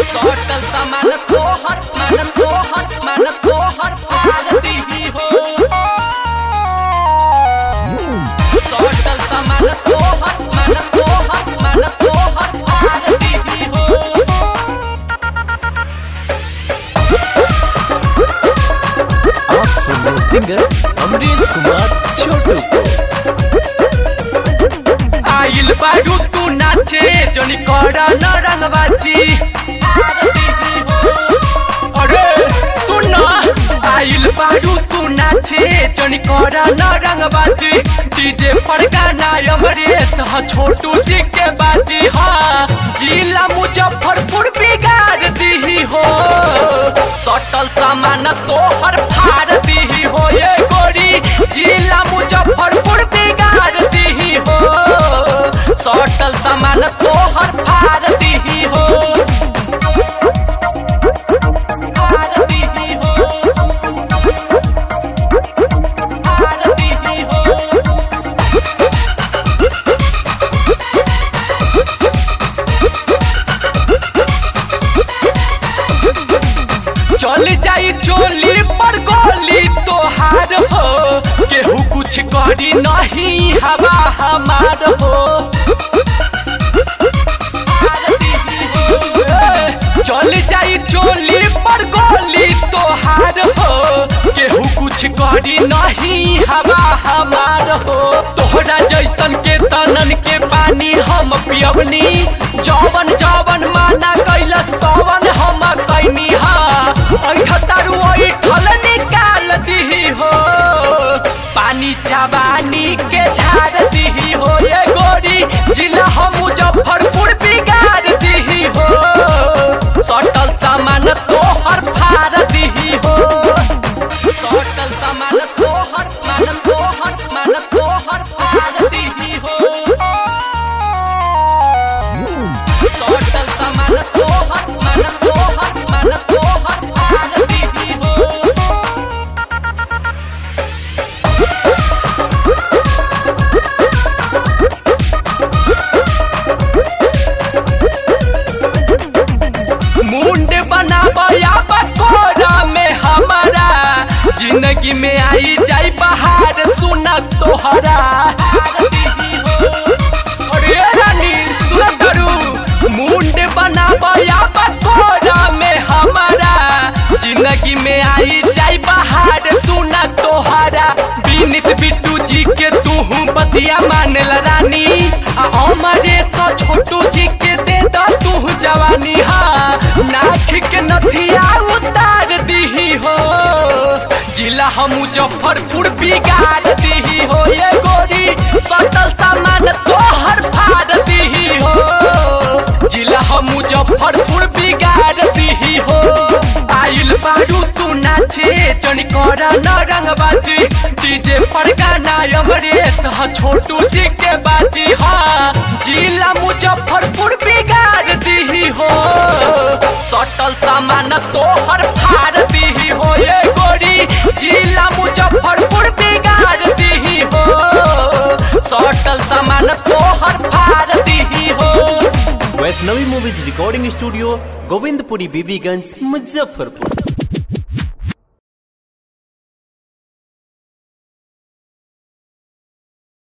सटल सामान तोहर मान तोहर मान तोहर फाड़ दीही हो सटल सामान तोहर मान तोहर मान तोहर फाड़ दीही हो आप सुन रहे सिंगर अमरीश कुमार छोटू को आइल बारू तू नाचे जोनी करा न रंगबाजी अरे सुन आइल बारू तू नाचे जोनी करा न रंगबाजी डीजे पर गाना अमरेश ह छोटू जी के बाजी हाँ जिला मुजफ्फरपुर बिगाड़ दीही हो सटल सामान तोहर फाड़ दीही हो ये गोरी जिला मुजफ्फरपुर बिगाड़ दीही हो सटल सामान तोहर फाड़ दीही हो फाड़ दीही हो फाड़ दीही हो चल जाई चोली पर गोली तोहार हो केहू कुछ करी नहीं हवा हमार हो चल जाई चोली पर गोली तोहार हो केहू कुछ करी नहीं हवा हमार हो तोहरा जैसन के तनन के पानी हम पियवनी जवन जवन माना कैलस तवन हम कैनी हा ऐठतारू ऐठल निकाल दीही हो पानी जवानी के झाड़ दीही हो ये गोरी जिला हम मुजफ्फरपुर बिगाड़ दीही हो सटल सामान तोहर फाड़ दीही हो सटल सामान तोहर मान तोहर मान तोहर फाड़ दीही हो सटल सामान तोहर मान तोहर मान तोहर फाड़ दीही हो मुंड बनाबया बकोरा में हमारा जिंदगी में आई जाई बहार सुना तोहरा अरे रानी सुन करू मुंड बनाबया बकोरा में हमारा जिंदगी में आई जाई बहार सुना तोहरा बीनित बिट्टू जी के तू बतिया मानल रानी आ हमारे सो छोटू जी के दे द तू जवानी हाँ नाख के नथिया उतार दीही हो जिला हम मुजफ्फरपुर बिगाड़ दीही हो ये गोरी सटल सामान तोहर फाड़ दीही हो जिला हम मुजफ्फरपुर बिगाड़ दीही हो आइल बारू तू नाचे जनी करा न रंगबाजी डीजे पर गाना अमरेश ह छोटू जी के बाजी हाँ जिला मुजफ्फरपुर बिगाड़ दीही हो सटल सामान तोहर फाड़ दीही हो ये गोरी जिला मुजफ्फरपुर बिगाड़ दीही हो सटल सामान तोहर फाड़ दीही हो Vaishnavi movies recording studio Govindpuri Bibiganj Muzaffarpur